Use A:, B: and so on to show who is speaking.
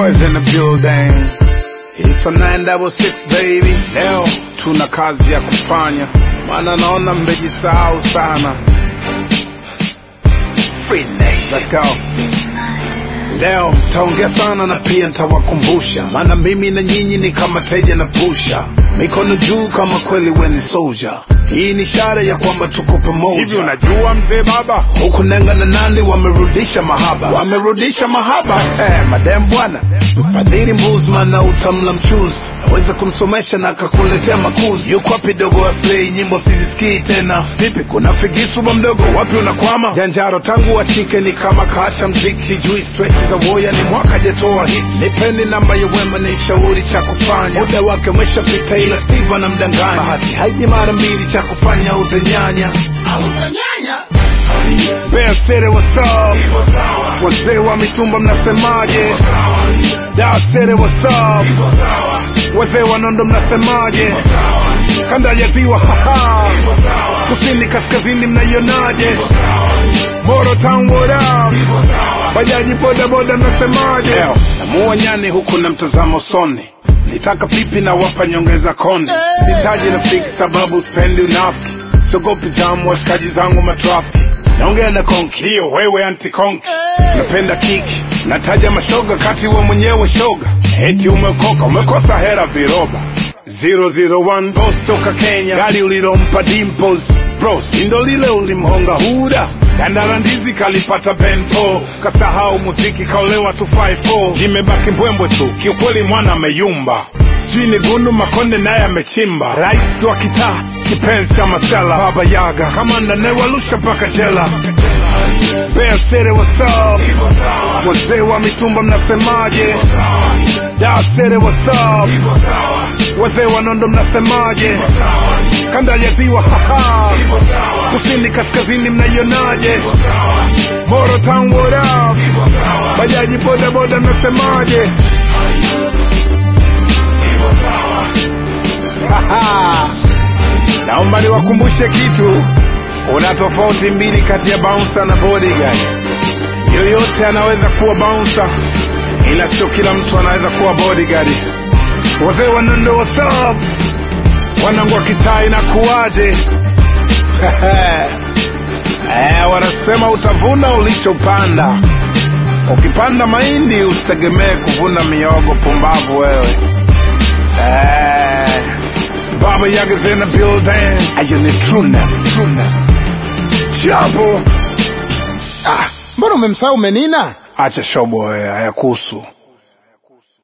A: boys in the building. It's a 966 baby. Leo tuna kazi ya kufanya, maana naona mmejisahau sana. Free nation. Let's go. Leo taongea sana na pia ntawakumbusha, maana mimi na nyinyi ni kama teja na pusha, mikono juu kama kweli we ni soldier. Hii ni ishara ya kwamba tuko pamoja.
B: Hivi unajua mzee baba,
A: huku Nenga na Nandi wamerudisha mahaba, wamerudisha mahaba. Eh, madem bwana, mfadhili Mbuzman na utamla mchuzi naweza kumsomesha na akakuletea makuzi. Yuko wapi dogo Aslay? Nyimbo sizisikii tena. Vipi, kuna figisu ba mdogo, wapi unakwama? Janjaro tangu wachike ni kama kaacha mziki, sijui stress za woya ni mwaka jetoa hit. Nipeni namba ya wema ni shauri cha kufanya, muda wake umeshapita, ila Steve anamdanganya. Bahati haiji mara mbili, cha kufanya uze nyanya Bear City, what's up? Wazee wa mitumba mnasemaje? Dar City, what's up? Wazee wa Nondo mnasemaje? Kanda ya ziwa haha, kusini kaskazini mnaionaje? Moro Town, what up? Bajaji boda boda mnasemaje? Leo namuua nyani huku na mtazamo soni nitaka pipi na wapa nyongeza konde sitaji rafiki sababu spendi unafiki siogopi jamu washikaji zangu matrafiki naongea na konki hiyo wewe anti konki napenda kiki nataja mashoga kati we mwenyewe shoga eti umekoka umekosa hera viroba 001 boss toka Kenya, gari ulilompa Dimples bro, sindo lile ulimhonga huda Dandara ndizi kalipata bento, kasahau muziki kaolewa 254 zimebaki mbwembwe tu, kiukweli mwana ameyumba, sijui ni gundu Makonde naye amechimba, rais wa kitaa kipenzi cha masela, baba Yaga kamanda newalusha mpaka jela. Bear City, what's up? Wazee wa mitumba mnasemaje? Dar City, what's up? Wazee wa Nondo mnasemaje? Kanda ya ziwa haha, kusini kaskazini mnaionaje? Moro Town, what up? Bajaji boda boda mnasemaje? Haha. Naomba niwakumbushe kitu, kuna tofauti mbili kati ya bouncer na bodyguard. Yoyote anaweza kuwa bouncer, ila sio kila mtu anaweza kuwa bodyguard. Wazee wa Nondo, what's up? Wanangu wa kitaa inakuwaje? Eh, wanasema utavuna ulichopanda. Ukipanda mahindi usitegemee kuvuna miogo. Pumbavu wewe. Eh, Baba Yaga's in the building. Ayo ni true name, true name. Jambo.
C: Mbona umemsahau Menina?
A: Acha shobo wewe, hayakuhusu.